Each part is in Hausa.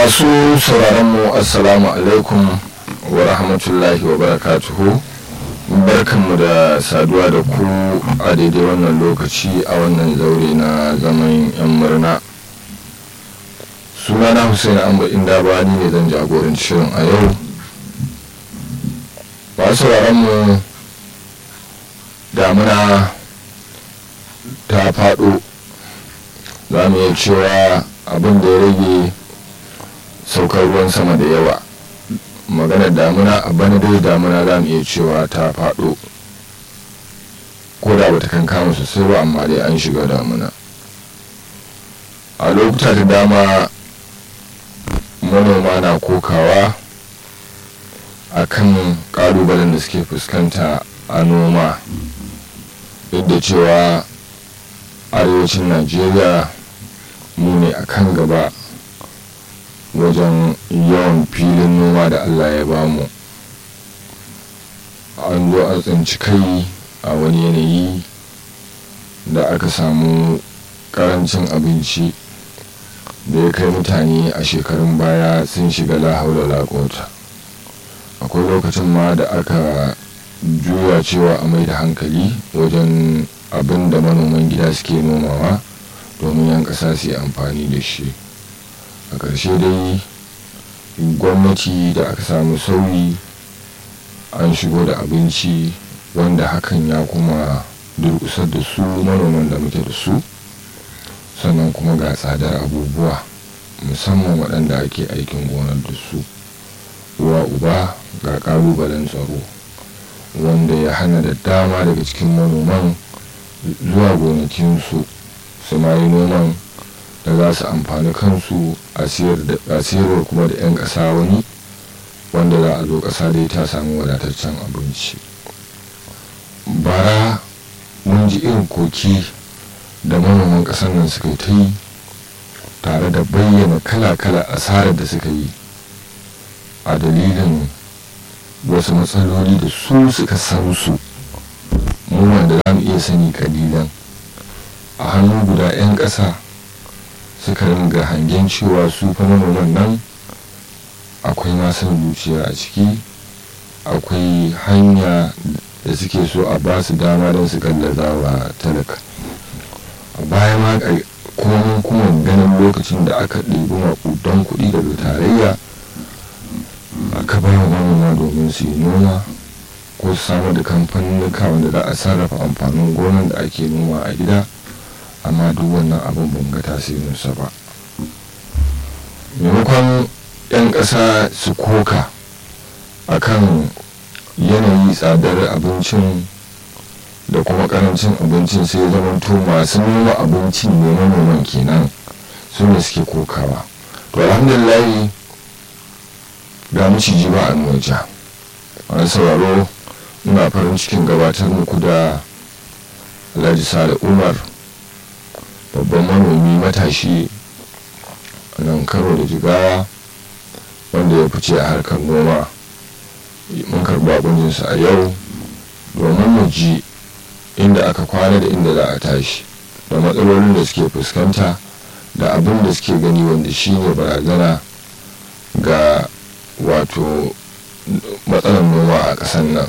masu sauraron mu assalamu alaikum wa rahmatullahi wa barakatuhu barkanmu da saduwa da ku a daidai wannan lokaci a wannan zaure na zaman yan murna sunana hussein amba inda ba ni ne zan jagoranci shirin a yau masu sauraron mu damuna ta faɗo za mu iya cewa abin da ya rage saukar ruwan sama da yawa maganar damuna a bana dai damuna za mu iya cewa ta faɗo ko da bata kan kama sosai ba amma dai an shiga damuna a lokuta da dama manoma na kokawa a kan ƙalubalen da suke fuskanta a noma duk da cewa arewacin najeriya mu ne a kan gaba wajen yawan filin noma da allah ya bamu an zo a tsinci kai a wani yanayi da aka samu karancin abinci da ya kai mutane a shekarun baya sun shiga lahaula lakota akwai lokacin ma da aka juya cewa a mai da hankali wajen abin da manoman gida suke nomawa domin yan ƙasa su yi amfani da shi a ƙarshe dai gwamnati da aka samu sauyi an shigo da abinci wanda hakan ya kuma durkusar da su manoman da muke da su sannan kuma ga tsadar abubuwa musamman waɗanda ake aikin gonar da su uwa uba ga ƙalubalen tsaro wanda ya hana da dama daga cikin manoman zuwa gonakinsu su ma yi noman da za su amfani kansu a siyarwar kuma da 'yan ƙasa wani wanda za a zo ƙasa dai ta samu wadataccen abinci bara mun ji irin koki da manoman ƙasar nan suka ta yi tare da bayyana kala-kala asarar da suka yi a dalilin wasu matsaloli da su suka san su mu da za mu iya sani kalilan a hannu guda 'yan ƙasa suka ringa hangen cewa su fa manoman nan akwai masan zuciya a ciki akwai hanya da suke so a ba su dama don su gallaza wa talaka a baya ma kuma kuma ganin lokacin da aka ɗebi maƙudan kuɗi daga tarayya aka bai wa manoma domin su yi noma ko su samar da kamfanin wanda za a sarrafa amfanin gonan da ake noma a gida amma duk wannan abin ban ga tasirinsa ba maimakon 'yan ƙasa su koka akan yanayi tsadar abincin da kuma karancin abincin sai zamanto masu noma abincin ne manoman kenan su ne suke kokawa to alhamdulillah ga maciji ba a nuwaja wani sauraro ina farin cikin gabatar muku da alhaji sale umar babban manomi matashi a nan karo da jigawa wanda ya fice a harkar noma mun karɓi abincinsa a yau domin mu ji inda aka kwana da inda za a tashi da matsalolin da suke fuskanta da abin da suke gani wanda shi ne barazana ga wato matsalar noma a ƙasar nan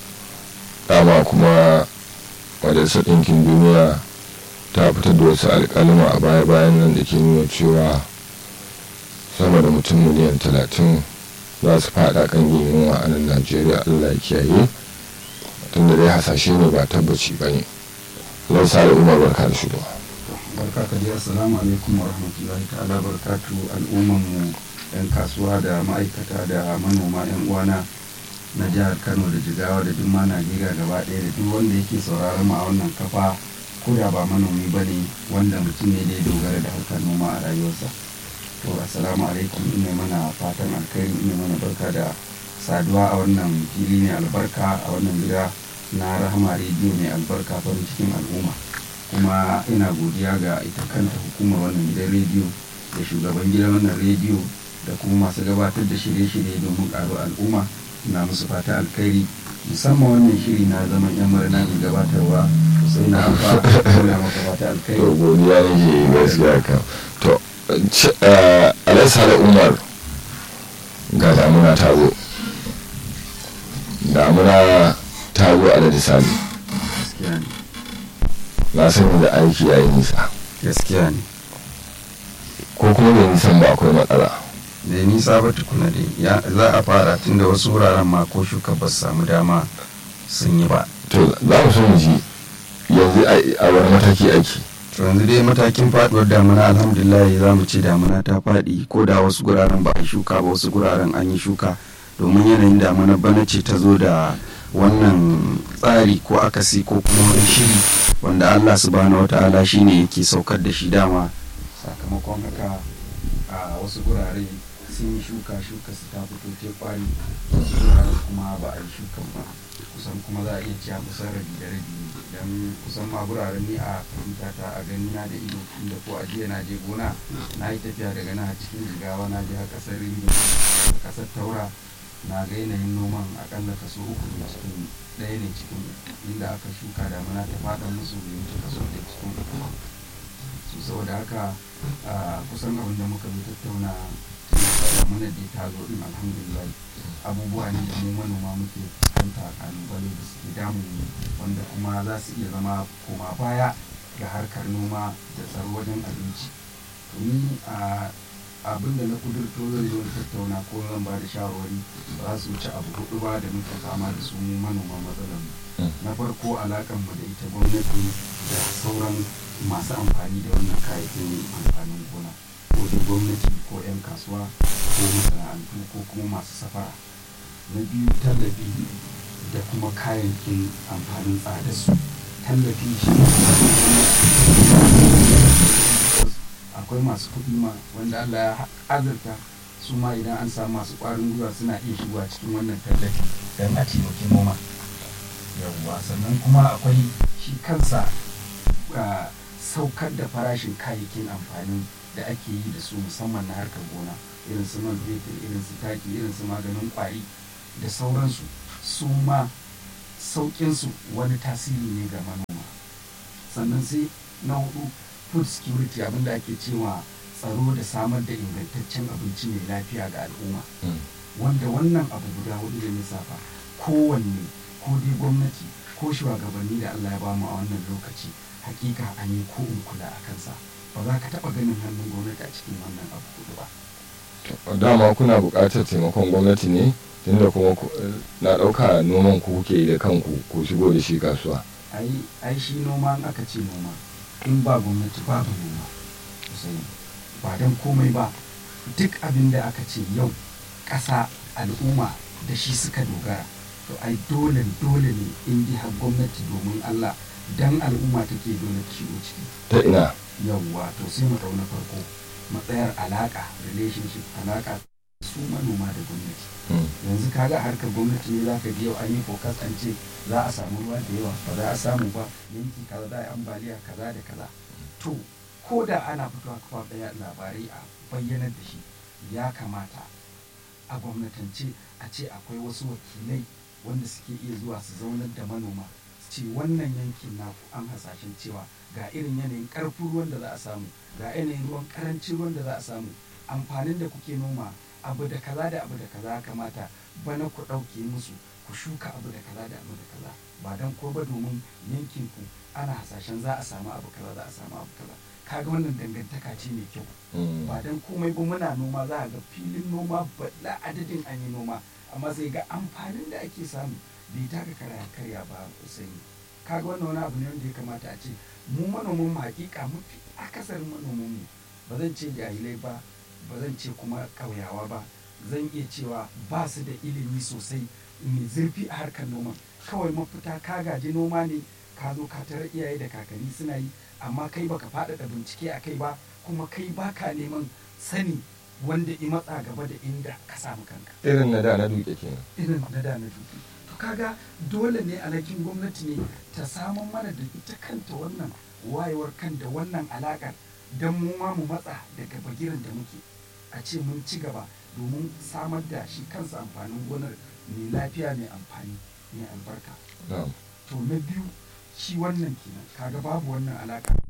dama kuma majalisar ɗinkin duniya ta fitar da wasu alƙalima a baya-bayan nan da ke nuna cewa sama da mutum miliyan talatin za su fada kan yin yunwa a nan najeriya allah ya kiyaye tunda dai hasashe ne ba tabbaci ba ne lausa da umar barka da shigo barka ka ji assalamu alaikum wa rahmatullahi ta'ala barkatu al'umman mu yan kasuwa da ma'aikata da manoma yan uwana na jihar kano da jigawa da duk ma najeriya gaba ɗaya da duk wanda yake sauraron mu a wannan kafa ko da ba manomi ba ne wanda mutum ne da ya dogara da harkar noma a rayuwarsa to assalamu alaikum ina mana fatan alkhairi ina mana barka da saduwa a wannan fili ne albarka a wannan gida na rahama rediyo mai albarka farin cikin al'umma kuma ina godiya ga ita kanta hukumar wannan gidan rediyo da shugaban gidan wannan rediyo da kuma masu gabatar da shirye-shirye domin karo al'umma na musu fata alkhairi musamman wannan shiri na zaman yan murna mai gabatarwa sai na amfa da maka fata alkhairi to godiya nake gaskiya kan to alaisa da umar ga damuna ta zo damuna ta zo a da sani gaskiya ne na sani da aiki ya yi nisa gaskiya ne ko kuma bai nisan ba akwai matsala da nisa ba tukuna dai ya za a fara tunda wasu wuraren ma ko shuka ba su samu dama sun yi ba to za mu so mu ji yanzu a wani mataki aiki to yanzu dai matakin faduwar damuna alhamdulillah za mu ce damuna ta faɗi ko da wasu guraren ba a yi shuka ba wasu guraren an yi shuka domin yanayin damuna bana ce ta zo da wannan tsari ko akasi ko kuma wani shiri wanda allah subhanahu wata'ala shine yake saukar da shi dama sakamakon haka a wasu gurare sun yi shuka shuka su ta fito ta kwari wasu guraren kuma ba a yi shukan ba kusan kuma za a iya cewa kusan rabi da rabi ne don kusan ma guraren ni a fahimta ta a gani na da ido inda ko a jiya na je gona na yi tafiya daga na cikin jigawa na je a kasar ringo kasar taura na ga yanayin noman akalla kaso uku ne cikin ɗaya ne cikin inda aka shuka damuna ta faɗa musu bai wuce kaso da cikin uku su saboda haka kusan abin da muka bi tattauna damuna da ta zo din alhamdulillah abubuwa ne da mu manoma muke fuskanta kalubale da suke damu wanda kuma za su iya zama koma baya ga harkar noma da tsaro wajen abinci to ni a abin da na kudurto zai zo da tattauna ko zan ba da shawarwari ba za su wuce abu hudu ba da muka fama da su mu manoma matsalar mu na farko alakan mu da ita gwamnati da sauran masu amfani da wannan kayayyakin amfanin gona ko da gwamnati ko 'yan kasuwa ko masana'antu ko kuma masu safara na biyu tallafi da kuma kayayyakin amfanin tsada su tallafi shi akwai masu kuɗi ma wanda Allah ya azurta su ma idan an samu masu ƙwarin gwiwa suna iya shigowa cikin wannan tallafi don a taimaki noma yawwa sannan kuma akwai shi kansa saukar da farashin kayayyakin amfani da ake yi da su musamman na harkar gona irin su man fetur irin su taki irin su maganin kwari da sauransu su ma sauƙinsu wani tasiri ne ga manoma sannan sai na hudu food security abinda ake cewa tsaro da samar da ingantaccen abinci mai lafiya ga al'umma wanda wannan abu guda hudu da lissafa kowanne ko dai gwamnati ko shugabanni da allah ya bamu a wannan lokaci hakika an yi ko in kula a kansa ba za ka taɓa ganin hannun gwamnati a cikin wannan abu hudu ba dama kuna buƙatar taimakon gwamnati ne tunda kuma na ɗauka noman ku kuke da kanku ku shigo da shi kasuwa ai shi noma in aka ce noma in ba gwamnati babu noma sosai ba don komai ba duk abin da aka ce yau ƙasa al'umma da shi suka dogara to ai dole dole ne in dai har gwamnati domin Allah dan al'umma take dole ta shigo ciki ta ina yawwa to sai mu na farko matsayar alaka relationship alaka su manoma da gwamnati yanzu kaga harkar gwamnati ne zaka ji yau an yi focus an ce za a samu ruwa da yawa ba za a samu ba yanki kaza za a yi ambaliya kaza da kaza to ko da ana fitowa kafa daya labarai a bayyanar da shi ya kamata a gwamnatance a ce akwai wasu wakilai wanda suke iya zuwa su zaunar da manoma su ce wannan yankin naku an hasashen cewa ga irin yanayin karfin ruwan da za a samu ga yanayin ruwan karancin ruwan da za a samu amfanin da kuke noma abu da kaza da abu da kaza kamata bana ku ɗauke musu ku shuka abu da kaza da abu da kaza ba don ko ba domin yankin ku ana hasashen za a samu abu kaza za a samu abu kaza kaga wannan dangantaka ce mai kyau ba don komai ba muna noma za a ga filin noma balla adadin an yi noma amma sai ga amfanin da ake samu bai taka karya karya ba sai kaga wannan wani abu ne wanda ya kamata a ce mu manoman mu hakika mafi akasarin manoman mu ba zan ce jahilai ba ba zan ce kuma ƙauyawa ba zan iya cewa ba su da ilimi sosai mai zurfi a harkar noman kawai mafita ka gaji noma ne ka zo ka tara iyaye da kakanni suna yi amma kai baka faɗaɗa bincike a kai ba kuma kai baka neman sani wanda i matsa gaba da inda ka samu kanka irin na da na duke kenan irin na da na duke to kaga dole ne alhakin gwamnati ne ta samun mana da ita kanta wannan wayewar kan da wannan alakar don mu ma mu matsa daga bagiran da muke a ce mun ci gaba domin samar da shi kansa amfanin gonar mai lafiya mai amfani mai albarka to na biyu shi wannan kenan kaga babu wannan alaka